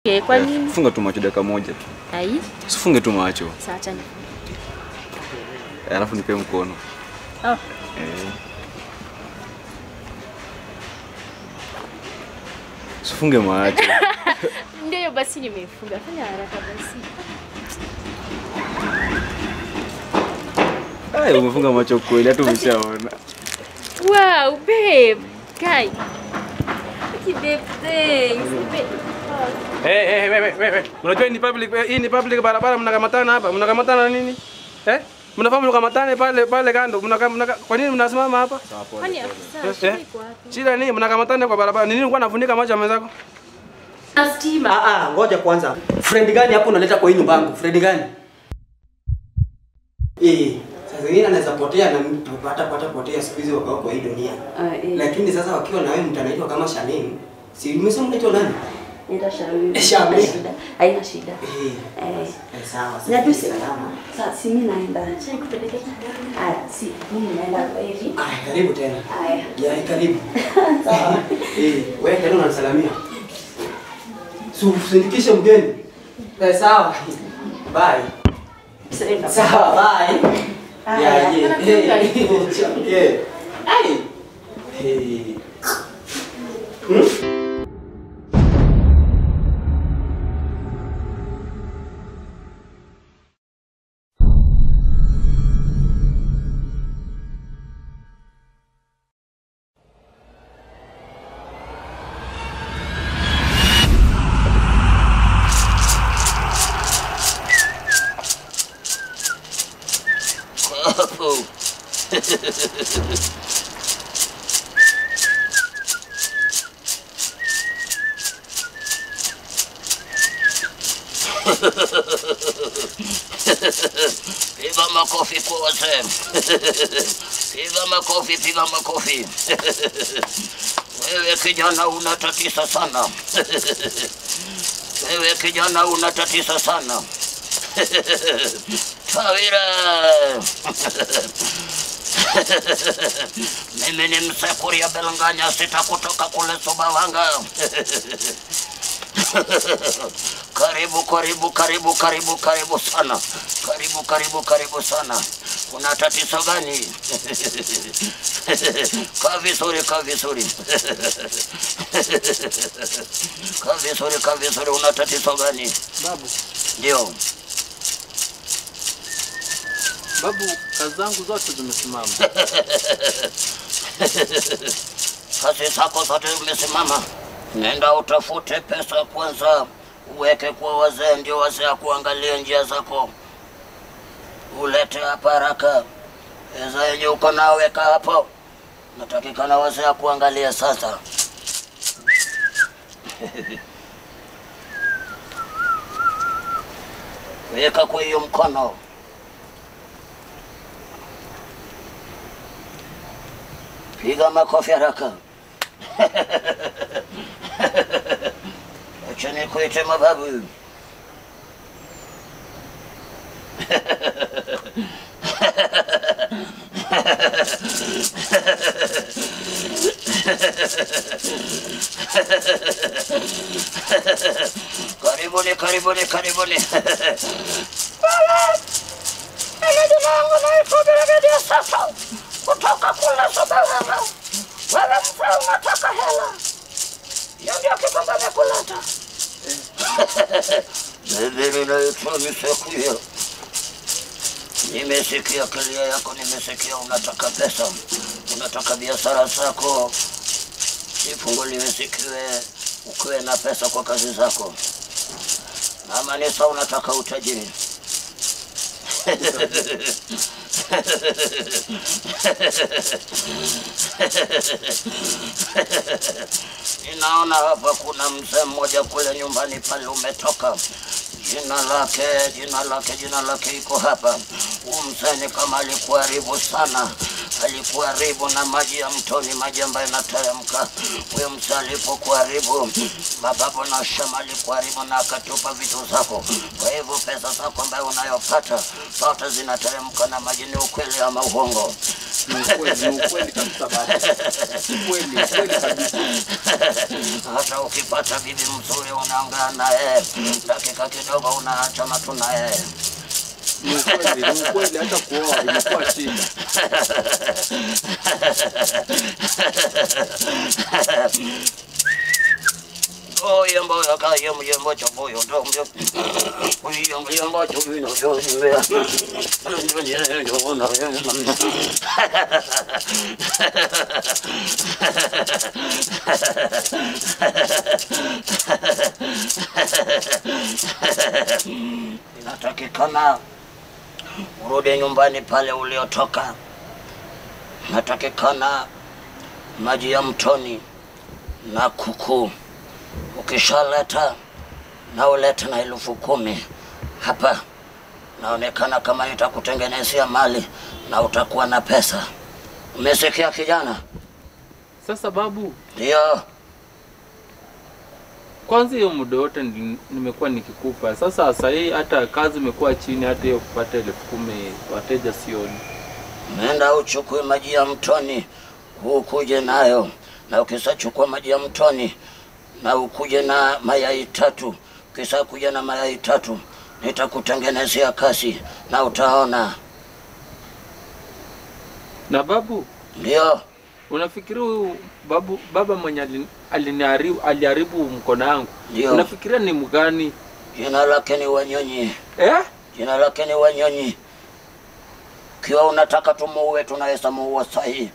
Eh, kwa nini? Funga tu macho dakika moja. Ai, Usifunge tu macho. sasa acha ni. Eh, Alafu nipe mkono. Oh, Eh. Usifunge macho. ndio hiyo basi nimefunga. Fanya haraka basi. Ai, umefunga macho kweli hata umeshaona. Wow, babe. Kai. Okay, babe, thanks. Babe. Oh. Eh, eh, we, we, we, we. Unajua hii ni public, eh, hii ni public barabara mnakamatana hapa. Mnakamatana nini? Eh? Mnafaa mnakamatane pale pale kando. Mnaka, mnaka, kwa nini mnasimama hapa? Kwani afisa Eh? shida iko wapi? Shida nini? Mnakamatana kwa barabara. Ni nini ulikuwa unafunika macho ya mwenzako? Na stima. Ah, ah, ngoja kwanza. Friend gani hapo unaleta kwa hii nyumba yangu? Friend gani? Eh, sasa zingine anaweza potea na mtu hata pata potea siku hizi wakao kwa hii dunia. Ah, eh. Lakini sasa wakiwa na wewe mtu anaitwa kama Shamim. Si umesema unaitwa nani? Nenda Shamim. Shamim. Haina shida. Haina shida. Eh. Eh. Eh, sawa. Najua si salama. Sasa si mimi naenda. Aya, si mimi naenda kwa hivi. Ah, karibu tena. Aya. Ya, karibu. Sawa. Eh, wewe tena unanisalamia. Si usindikishe mgeni. Eh, sawa. Bye. Sasa Sawa, bye. Haya, Ya, ye. kuna kitu Eh, karibu. ye. Ai. Eh. Hapo. Piga makofi kwa wazee. Piga makofi, piga makofi. Wewe kijana unatatisa sana. Wewe kijana unatatisa sana. Tawira. Mimi ni Msekuria Belanganya, sita kutoka kule Sumbawanga. Karibu, karibu, karibu, karibu, karibu sana. Karibu, karibu, karibu sana. Kuna tatizo gani? Kaa vizuri, kaa vizuri. Kaa vizuri, kaa vizuri. Una tatizo gani? Babu, Ndio. babu, kazi zangu zote zimesimama. kazi zako zote zimesimama. Nenda utafute pesa kwanza, uweke kwa wazee, ndio wazee akuangalie njia zako, ulete hapa haraka. Pesa yenye uko nao weka hapo, natakikana wazee akuangalie sasa. Weka kwa hiyo mkono. Piga makofi haraka. Acha nikuite mababu. Karibuni, karibuni, karibuni. Mimi jina langu naitwa Birigadiya sasa kutoka kule Sumbawanga. Wewe mzee unataka hela, hiyo ndio kitu nimekuleta. Mimi naitwa Msekuya. Nimesikia kilio yako, nimesikia unataka pesa, unataka biashara zako ifunguliwe, sikiwe ukiwe na pesa kwa kazi zako. Ama ni sawa, unataka utajiri Ninaona hapa kuna mzee mmoja kule nyumbani pale umetoka, jina lake jina lake jina lake iko hapa. Huyu mzee ni kama alikuharibu sana, alikuharibu na maji ya mtoni, maji ambayo yanateremka. Huyo mzee alipokuharibu, mababu na shama alikuharibu na akatupa vitu zako. Kwa hivyo pesa zako ambayo unayopata zote zinateremka na maji. Ni ukweli ama uongo? Ni ukweli, ni ukweli kabisa baba. Ukweli, ukweli kabisa. Hata ukipata bibi mzuri unaongea naye, dakika kidogo unaacha matu naye. Ni ukweli, ni ukweli hata kuoa imekuwa shida. oyembo yakayembo yembo choboyo ndombe oyembo yembo chobino chobimbe inatakikana urudi nyumbani pale uliotoka natakikana maji ya mtoni na kuku ukishaleta na ulete na elfu kumi hapa, naonekana kama nitakutengenezea mali na utakuwa na pesa. Umesikia kijana? Sasa babu, Ndio. kwanza hiyo muda wote ni- nimekuwa nikikupa. Sasa sasa hii hata kazi imekuwa chini, hata hiyo kupata elfu kumi wateja sioni. Nenda uchukue maji ya mtoni ukuje nayo, na ukisachukua maji ya mtoni na ukuje na mayai tatu, ukisa kuja na mayai tatu nitakutengenezea kasi na utaona. Na babu, Ndio. unafikiria huyu babu baba mwenye alin- aliniharibu aliharibu mkono wangu, Ndio. unafikiria ni mgani Jina lake ni Wanyonyi. eh? Jina lake ni Wanyonyi. Kiwa unataka tumuue, tunaweza muua sahi,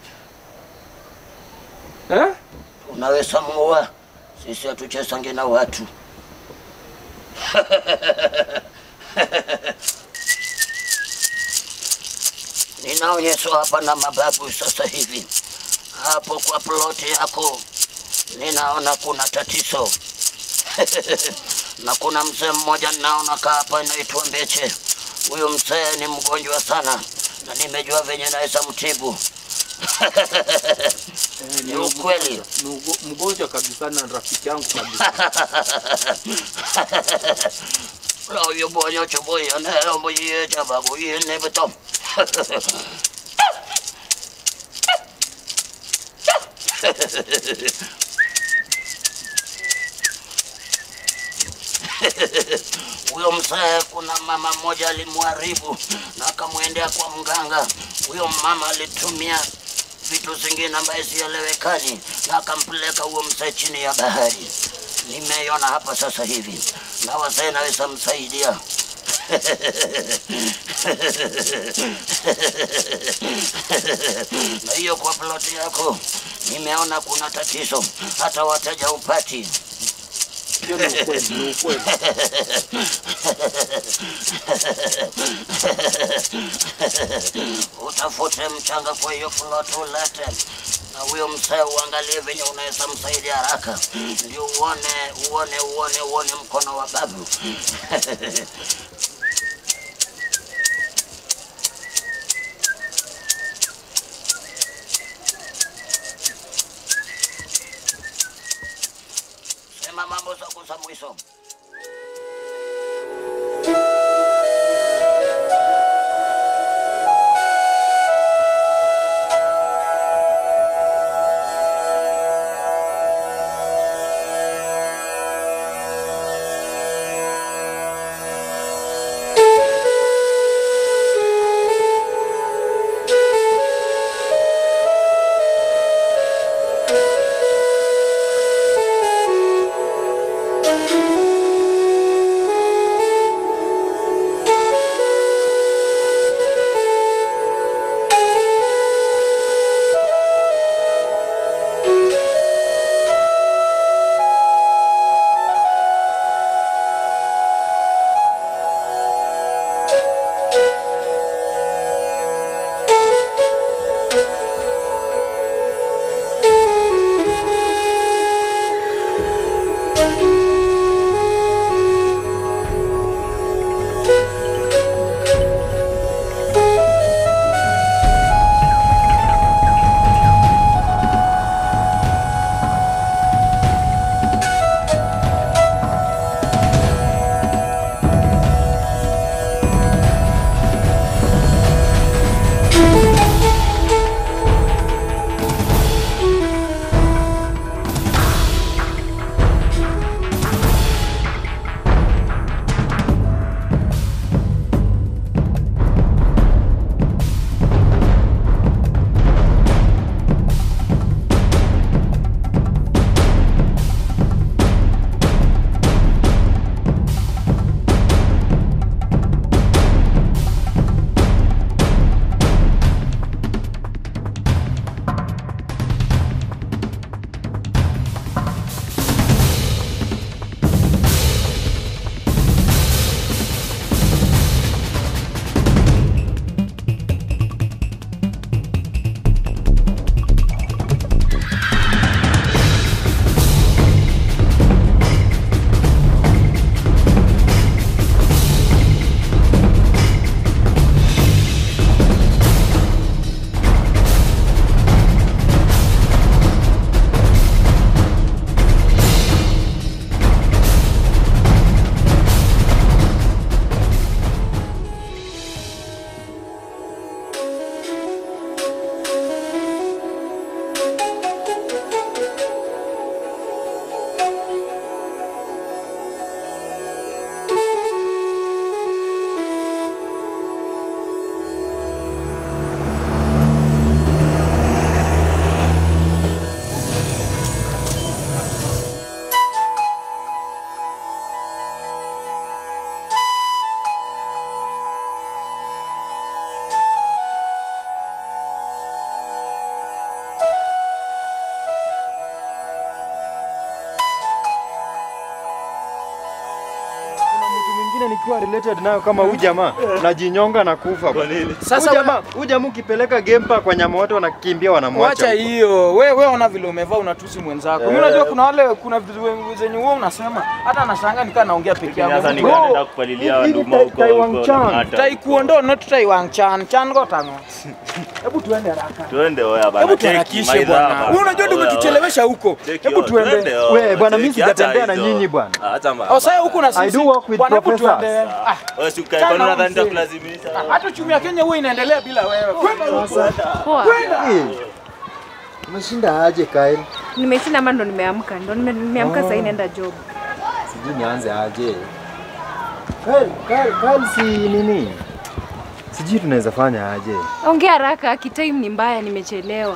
Eh? unaweza muua. Sisi hatuchesangi na watu. Ninaonyeshwa hapa na mababu sasa hivi. Hapo kwa ploti yako ninaona kuna tatizo na kuna mzee mmoja ninaona kaa hapa inaitwa Mbeche. Huyu mzee ni mgonjwa sana na nimejua venye naweza mtibu. Eh, Ni ukweli. Ni ugo- mgonjwa kabisa na rafiki yangu kabisa. Lo yo boyo choboyo ne ombo ye chababu ye ne betom. Huyo mzee, kuna mama mmoja alimwharibu na akamwendea kwa mganga. Huyo mama alitumia vitu zingine ambaye sielewekani na akampeleka huyo mzee chini ya bahari. Nimeiona hapa sasa hivi, na wazee naweza msaidia. na hiyo kwa ploti yako nimeona kuna tatizo, hata wateja upati. Hiyo ni ukweli, ni ukweli. Utafute mchanga kwa hiyo ploti ulete, na huyo mzee uangalie venye unaweza msaidia haraka, ndio uone uone uone uone mkono wa babu. Sema mambo zako za mwisho. Thank you. nikiwa related nayo kama huyu jamaa najinyonga na kufa. Kwa nini? Sasa Huyu jamaa, huyu jamaa ukipeleka game park kwa nyama wote wanakimbia wanamwacha. Wacha huko. hiyo. We we ona vile umevaa unatusi mwenzako. Mimi Eh. unajua kuna wale kuna vitu we- zenye wewe unasema hata anashangaa nikaa naongea peke yangu. Sasa Bro, nikaenda kupalilia hii ni waduma Tai- huko Taiwan huko Chan. hata Tai huko. kuondo not tai wang chan chan go tango. Hebu tuende haraka. Tuende oya bana. Hebu cheki, tuharakishe maidha bwana. bana. Wewe unajua ndio Oya, umetuchelewesha huko. cheki Hebu yo, tuende. twende yo, We, bwana, mimi cheki, hata sijatembea na hizo. nyinyi bwana. Ah, Acha ma. Au sasa huku na sisi. I do work with Bwana, hebu professors. tuende. Ah, Wewe si ukae Chana kwa unadhani mzee. nitakulazimisha. hata uchumi wa Kenya huwa inaendelea bila wewe. Kwenda huko. Poa. Eh, Umeshinda aje Kyle? Nimeshinda ama ndo nimeamka. Ndo nime- nimeamka sasa naenda job. Sijui nianze aje. Kyle, Kyle, Kyle si nini? Sijui tunaweza fanya aje. Ongea haraka, kitime ni mbaya, nimechelewa.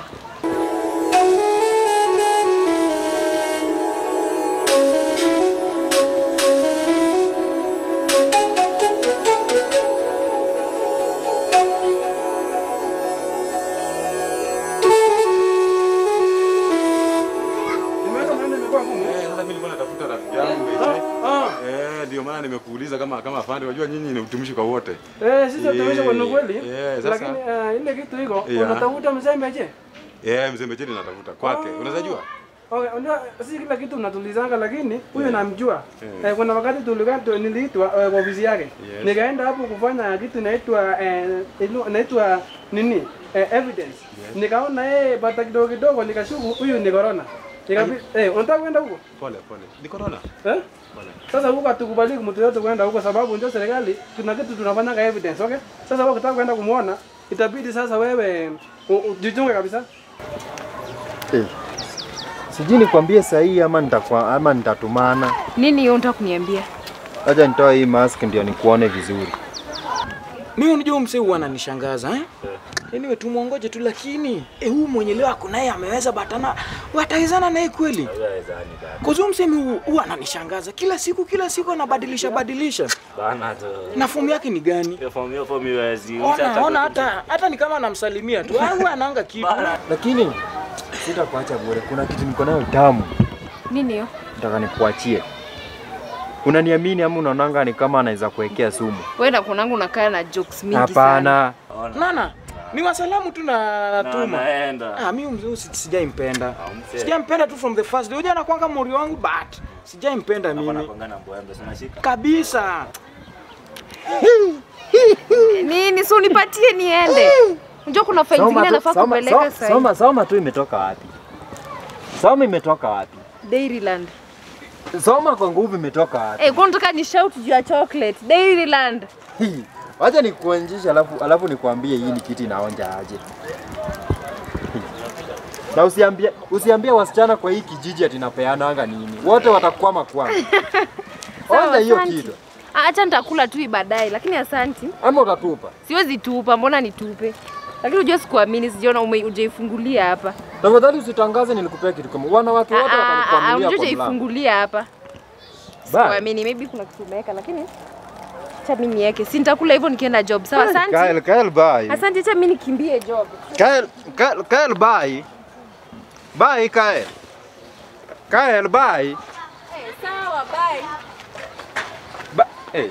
Nimeweka maneno imekuwa ngumu. Eh, sasa mimi nilikuwa natafuta rafiki yangu Beche. Ah. Eh, ndio maana nimekuuliza kama kama afande, unajua nyinyi ni utumishi kwa wote. Eh, sisi tumeisha kwa ni kweli. Eh, sasa- Lakini eh, ile kitu iko Yeah. unatafuta mzembe je? Eh, mzee Mbecheni natafuta kwake. Unaweza jua? Okay, unajua si kila kitu mnatulizanga lakini huyu namjua. Eh, kuna wakati tulikaa tu- niliitwa eh, kwa ofisi yake. Yes. Nikaenda hapo kufanya kitu inaitwa eh, inu- inaitwa nini? Eh, evidence. Nikaona yeye bata kidogo kidogo nikashuku huyu ni corona. Nikapi eh, unataka kwenda huko? Pole pole. Ni corona. Eh? Sasa huko hatukubali mtu yote kwenda huko sababu ndio serikali tuna kitu tunafanya evidence, okay? Sasa wewe ukitaka kwenda kumuona itabidi sasa wewe u- ujichunge kabisa. Eh. Sijui nikwambie sahihi ama nitakwa ama nitatumana. Nini hiyo unataka kuniambia? Acha nitoe hii mask ndio nikuone vizuri. Mimi unajua msee huwa ananishangaza eh? Anyway tumuongoje tu lakini eh, huyu mwenye leo ako naye ameweza batana watawezana naye kweli? Kwa sababu msee mimi huwa ananishangaza kila siku kila siku anabadilisha badilisha. Bana tu. Na fomu yake ni gani? Hiyo fomu hiyo fomu iwezi. Ona ona hata hata ni kama anamsalimia tu. Au anaanga kitu. Lakini sitakuacha bure. Kuna kitu niko nayo tamu. Nini hiyo? Nataka nikuachie. Unaniamini ama unaonanga ni kama anaweza kuwekea sumu? Wewe na kunangu unakaa na jokes mingi sana. Hapana. Nana, ni wasalamu tu na natuma. naenda. Ah, mimi mzee si- sijaimpenda. mzee. Sijaimpenda tu from the first day. Unajua anakuanga mori wangu but sijaimpenda Hapa mimi. napanga mbwembe, si unashika? Kabisa. Nini? Si unipatie niende. Unajua kuna faili zingine tu- nafaa soma- kupeleka so- sasa. Soma soma tu imetoka wapi? Soma imetoka wapi? Dairyland. Soma kwa nguvu imetoka wapi? Eh, kwa nataka ni shout juu ya chocolate. Dairyland. Hii. Wacha nikuonjeshe alafu alafu nikwambie hii ni kitu inaonja aje. Hii. Na usiambie usiambie wasichana kwa hii kijiji ati napeananga nini. Wote watakwama kwangu. Sawa, Onja hiyo asanti. kitu. Ah, Acha nitakula tu hii baadaye, lakini asanti. Ama utatupa. Siwezi tupa, mbona nitupe? Lakini unajua sikuamini, sijaona ume- hujaifungulia hapa. Tafadhali usitangaze nilikupea kitu kama wanawake wote Ah, ah, ah, watanikwamilia Unajua kwa mlango. hujaifungulia hapa. Bye. Sikuamini, maybe kuna kitu umeweka, lakini acha mimi niweke. Si nitakula hivyo nikienda job. Sawa, Kyle, asante. Kyle, bye. Asante, acha mimi nikimbie job. Kyle, Kyle, Kyle, bye. Bye, Kyle. Kyle, bye. Eh, sawa, bye. Ba hey.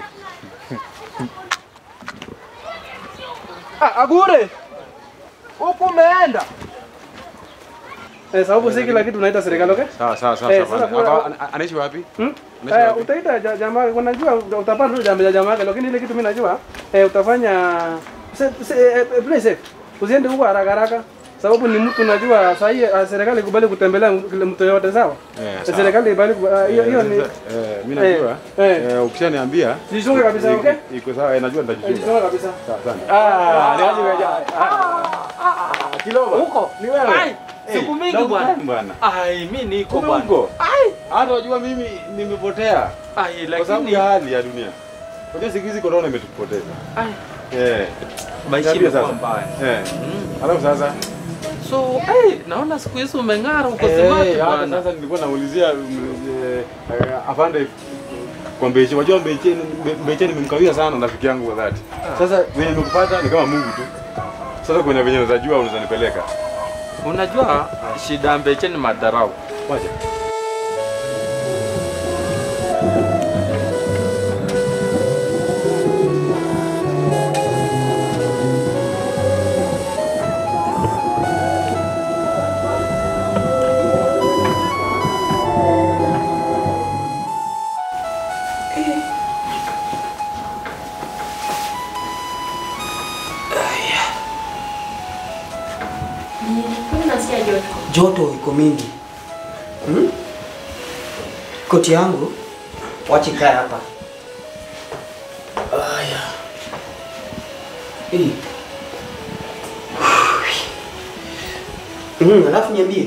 ah, Agure. Huko umeenda? Eh, sababu si kila kitu unaita serikali, okay? Sawa sawa sawa. Eh, sawa. sasa kuna- Hapa, ana- Anaishi wapi? Hmm? Anaishi Eh, wapi? utaita ja- jamaa, unajua uta- utapata tu jamaa jamaa yake, lakini ile kitu mimi najua eh, utafanya se- se- eh, eh, play safe. Usiende huko haraka haraka. Sababu ni mtu najua saa hii eh, serikali ikubali kutembelea mtu mtu yote sawa? Eh, Eh, sawa. Serikali ikubali ku- ah, hiyo hiyo ni Eh, mimi najua. Eh, Eh, ukishaniambia jichunge kabisa, iko- okay? Iko sawa, eh, najua nitajichunga. Jichunge kabisa. Sawa, asante. Ah, ni aje wewe? Kiloba. Huko Ni wewe. Ai, siku mingi Long bwana. time bwana. Ai, mimi niko Kumbe bwana. uko? Hata wajua mimi nimepotea Ai, kwa sababu lakini ya hali ya dunia. Unajua siku hizi corona imetupoteza. Ai. Eh. maisha Niambie imekuwa sasa. mbaya. Eh. Alafu sasa So, hey, naona siku hizi umeng'ara uko Eh, smart hata bwana. sasa nilikuwa naulizia mm, eh, eh, afande kwa Mbeche. Wajua Mbeche Mbeche nimemkawia sana rafiki yangu wa dhati. Sasa venye nimekupata ni kama Mungu tu. Sasa kwenye venye unaweza jua unaweza nipeleka. Unajua shida ya Mbeche ni madharau. Wacha. nini? Kwani nasikia joto? Joto iko mingi. Hmm? Koti yangu wache kaa hapa. Aya. Hii. Mm, alafu niambie.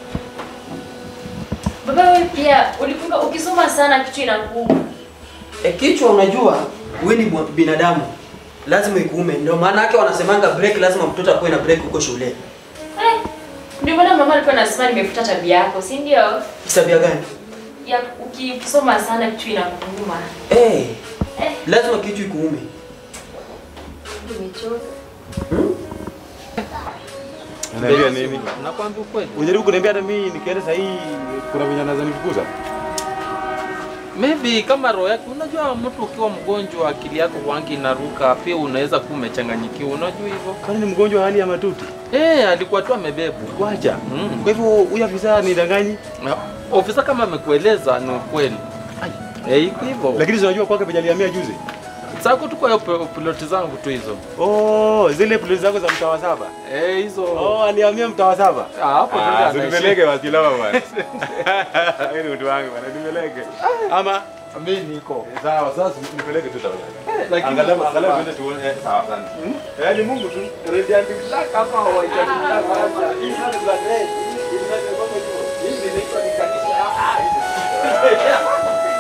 Baba wewe pia ulikuwa ukisoma sana kichwa inakuuma. E, kichwa unajua wewe ni mwa- binadamu. Lazima ikuume. Ndio maana yake wanasemanga break lazima mtoto akuwe na break huko shule. Eh, ndio maana mama alikuwa anasema nimefuta tabia yako, si ndio? Tabia gani? Ya ukisoma sana kichwa inakuuma. Eh, Eh, lazima kichwa ikuume. nimechoka. Unaambia nini? Nakwambia ukweli. Unajaribu kuniambia hata mimi nikienda saa hii kuna venye anaweza nifukuza? Maybe kama roho yake, unajua mtu ukiwa mgonjwa akili yako wangi inaruka, pia unaweza kuwa umechanganyikiwa, unajua hivyo. Kwani ni mgonjwa wa hali ya matuti? Eh, alikuwa tu amebebu. Wacha. Mm. Kwa hivyo huyu afisa ni danganyi, Na Ofisa kama amekueleza ni ukweli. Eh, iko hivyo. lakini zinajua kwake penye alihamia juzi. Sako tu kwa hiyo pi- piloti zangu tu hizo. Oh, zile ploti zako za mtaa wa saba. Eh, hizo. Oh, alihamia mtaa wa saba. Ah, hapo tu ndio Ah, anaishi. nipeleke wakilawa bwana. Wewe ni mtu wangu bwana, nipeleke. Ama Mimi niko. sawa, sasa nipeleke tu tafadhali. Lakini Angalau angalau twende tuone eh, sawa sana. Eh, ni Mungu tu. Radiant Black kama hawaitaki black hapa. Hii ni za red. Hii ni za red. Hii ni inaitwa ni kanisa. Ah,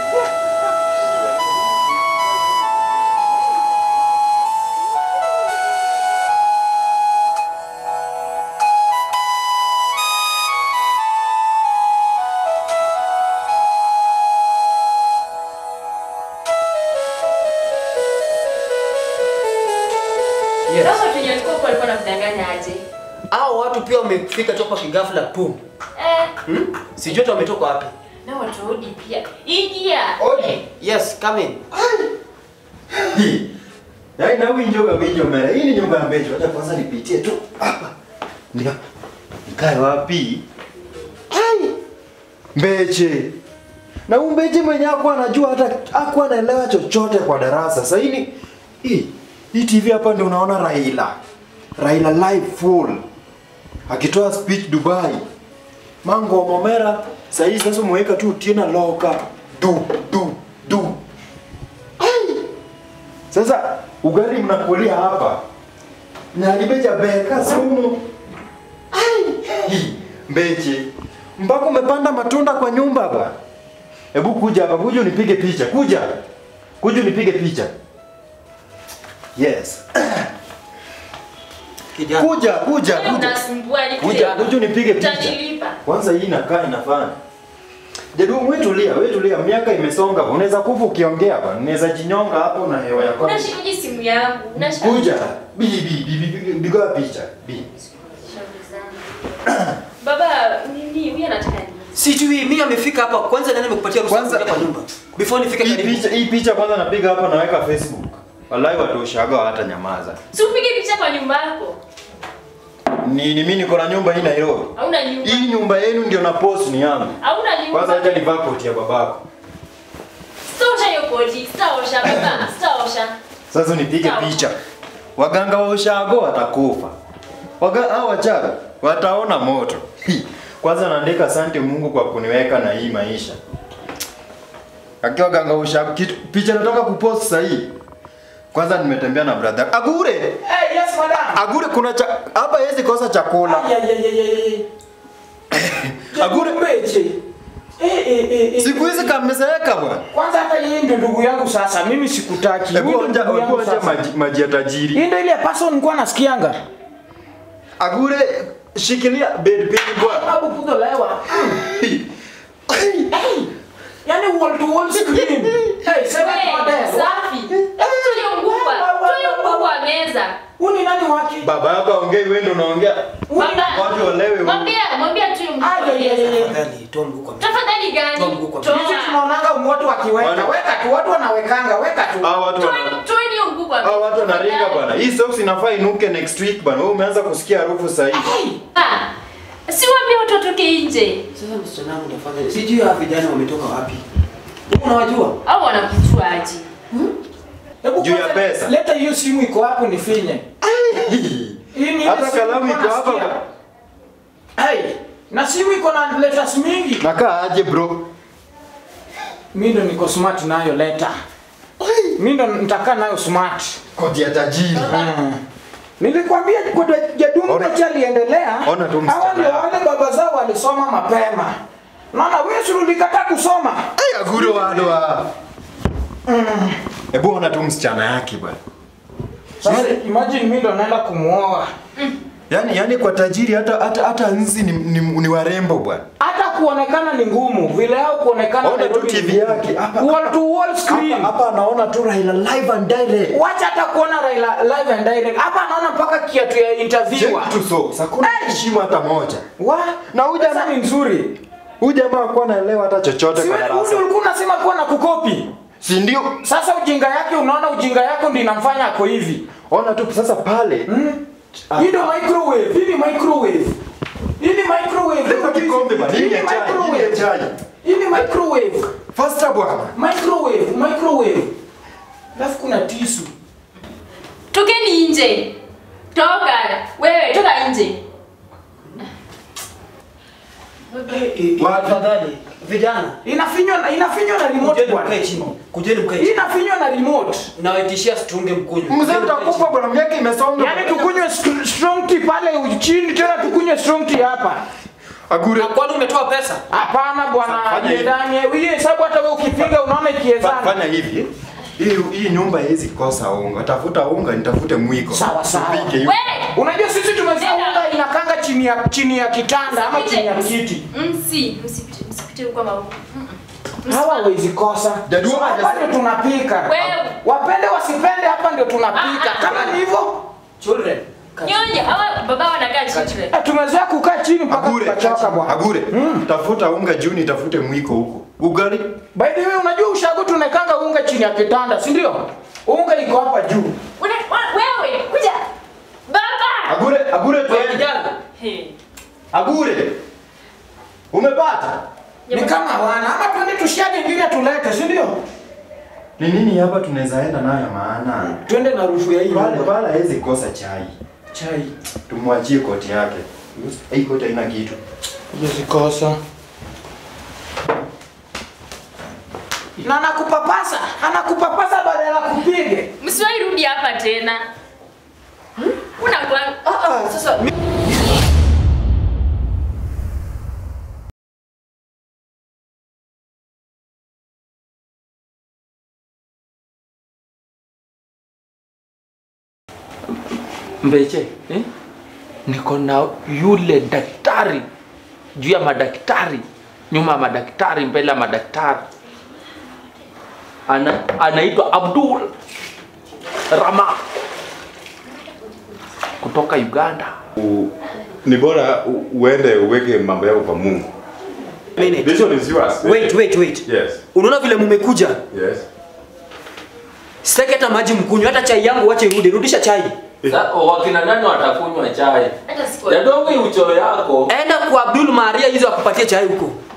Yes. Sasa watu wenye walikuwa huko walikuwa wanakudanganya aje? Hao watu pia wamefika tu hapa kigafla tu. Eh, Hmm? Sijui hata wametoka wapi. na watu wa Odi pia. Ingia. Odi. Yes, come in. Hii. Yaani na huyu njoga mwenye mera. Hii ni nyumba ya Mbecho. Acha kwanza nipitie tu hapa. Ndio. Nikae wapi? Ai. Mbeche. Na huyu Mbeche mwenye hakuwa anajua hata hakuwa anaelewa chochote kwa darasa. Sasa hii ni hii hii TV hapa ndio unaona Raila. Raila live full. Akitoa speech Dubai. Mango Momera sasa hii sasa umeweka tu Tina Loka. Du du du. Sasa ugali mnakulia hapa. Na libeja beka sumu. Ai! Mbeche. Mpaka umepanda matunda kwa nyumba ba. Hebu kuja hapa, kuja unipige picha. Kuja. Kuja unipige picha. Yes. Kijana. Kuja, kuja, Wewe kuja. unasumbua ni Kuja, kuja unipige picha. Utanilipa. Kwanza hii inakaa inafanya. Jadu, wewe tulia, wewe tulia. Miaka imesonga. Unaweza kufa ukiongea bwana. Unaweza jinyonga hapo na hewa yako. Unashikaje simu yangu? Unashika Kuja. Bi bi bi bi bi biga picha. Bi. shauri zangu. Baba, nini huyu anataka nini? Sijui mimi amefika hapa kwanza nani amekupatia ruhusa Kwanza- kuingia kwa nyumba? Before nifike Hii karibu. picha, hii picha kwanza napiga hapa naweka Facebook. Wallahi watu ushaga hata nyamaza. Si upige picha kwa nyumba yako. Ni ni mimi niko na nyumba hii Nairobi. Hauna nyumba. Hii nyumba yenu ndio na post ni yangu. Hauna nyumba. Kwanza acha nivaa koti ya babako. Sitaosha hiyo koti. Sitaosha baba. Sitaosha. Sasa nipige Sawa. picha. Waganga wa ushago watakufa. Waga hao wachaga wataona moto. Hi. Kwanza naandika asante Mungu kwa kuniweka na hii maisha. Akiwa ganga wa ushago kitu picha nataka kupost sasa hii. Kwanza nimetembea na brother. Agure. Hey, yes madam. Agure kuna cha hapa hezi kosa chakula. Ay, ay, ay, ay, ay. Agure. Mbeche. Eh, eh, eh, eh. Siku hizi kamezeeka bwana. Kwanza hata yeye ndio ndugu yangu sasa. Mimi sikutaki. Hebu Huyu ndio onja ndugu yangu hebu onja sasa. maji, maji ya tajiri. Hii ndio ile person nilikuwa nasikianga. Agure shikilia bed pin bwana. Sababu puto lewa. Hey. Yaani wall to wall screen. Hey, sema Wewe, kwa dada. safi. Tuyo ngubwa. Tuyo ngubwa meza. Huyu ni nani wake? Baba yako aongei wewe ndio unaongea. Baba. Watu walewe huko. Mwambia, mwambia tuyo ngubwa Ay, ay, ay, meza. ay. Tafadhali toa mguu kwa meza. Tafadhali gani? Toa mguu kwa Toa. Sisi tunaonanga watu wakiweka. Wana- Weka tu, watu wanawekanga, weka tu. Hao watu wana Toa- toa hiyo ngubwa meza. hao watu wanaringa Tafadhali. bwana. Hii socks inafaa inuke next week bwana. Wewe umeanza kusikia harufu sasa hivi. Ah, Si waambie watu watoke nje. Sasa msichana wangu tafadhali. Sijui hawa vijana wametoka wapi. Wewe unawajua? Au wanakujua aje? Hebu Juu ya kwanza pesa. Leta hiyo simu iko hapo nifinye. Hii ni ile Hata simu kalamu nilikuwa iko hapa nasikia. bwana. Na simu iko na letters mingi. Nakaa aje bro? Mimi ndo niko smart nayo letter. Mimi ndo nitakaa nayo smart. Kodi ya tajiri. Mm. Nilikwambia kwa jadungu Ona- kocha aliendelea. ona tu msichana Hawa ndio yako. wale baba zao walisoma mapema. Naona wewe si ulikataa kusoma. Ay, aguro wadoa. Hebu ona tu msichana yake bwana. Sasa imagine mimi ndo naenda kumuoa. Yaani yaani kwa tajiri hata hata hata nzi ni, ni, ni warembo bwana. Hata kuonekana ni ngumu, vile hao kuonekana Ona tu Nairobi ni TV ngumu. yake hapa. Wall to wall screen. Hapa hapa anaona tu Raila live and direct. Wacha hata kuona Raila live and direct. Hapa anaona mpaka kiatu ya interviewer. Check tu so. Hakuna heshima hata moja. Wa? Na huyu Sasa jamaa ni nzuri. huyu jamaa hakuwa anaelewa hata chochote Si kwa wewe darasa. ulikuwa unasema kuwa na kukopi. Si ndio? Sasa ujinga yake unaona ujinga yako ndio inamfanya ako hivi. Ona tu sasa pale. Mm. Hii ndio microwave. Hii ni microwave. Hii ni microwave. Leta kikombe bwana. Hii ni ya chai. Hii ni ya chai. Hii ni microwave. Faster bwana. Microwave, microwave. Alafu kuna tisu. Tokeni nje. Toka. Wewe toka nje. Tafadhali vijana, Inafinywa na inafinywa na remote kujeni bwana. mkae chini, kujeni mkae Hii chini. inafinywa na remote. Nawaitishia situnge mkunywe. Mzee utakufa bwana, miaka imesonga. Yaani tukunywe st- strong tea pale chini tena tukunywe strong tea hapa. Agure. Na kwani umetoa pesa? Hapana bwana, Fanya hivi. ndani hii hesabu hata wewe ukipiga unaona Fa- ikiezana. Fanya hivi. Hii hii nyumba haiwezi kosa unga. Tafuta unga, nitafute mwiko. Sawa, sawa. Tupike hivi. Wewe. Unajua sisi tumezoea unga inakanga chini ya chini ya kitanda ama chini ya kiti. Msi, msipite msipite huko kama huko. Hawa hawezi kosa. Jadua Hapa ndio tunapika. Wewe. Wapende wasipende hapa ndio tunapika. Ah, ah. Kama ni hivyo, Children. Nyonya, hawa baba wanakaa chini. eh, tumezoea kukaa chini mpaka Agure, tukachoka bwana. Agure. Tafuta unga juu nitafute mwiko huko. Ugali. By the way, unajua ushago tunakanga unga chini ya kitanda, si ndio? Unga iko hapa juu. Una, wa- wewe, kuja. Baba. Agure, agure Wewe twende. kijana, Hey. Agure. Umepata? Ni kama wana ama twende tushage ingine tulete, si ndio? Ni nini hapa tunaweza enda nayo maana? Twende na rufu ya hii Pale nyumba. pale hawezi kosa chai. Chai. Tumwachie koti yake. Hii koti haina kitu. Yezikosa. Na anakupapasa, anakupapasa badala ya kupige. Msiwahi rudi hapa tena. Una kwa Ah ah, sasa mi... Mbeche, eh? Niko na yule daktari juu ya madaktari, nyuma ya madaktari, mbele ya madaktari. Ana, anaitwa Abdul Rama kutoka Uganda. U- ni bora u- uende uweke mambo yako kwa Mungu. minute. This one is yours. Wait, wait, wait. Yes. Unaona vile mumekuja? Yes. Sitaki hata maji mkunywe, hata chai yangu wache irudi. Rudisha chai. Sa, wakina nani watakunywa chai? hata siku. Yadonge ucho yako. Enda kwa Abdul Maria hizo akupatie chai huko.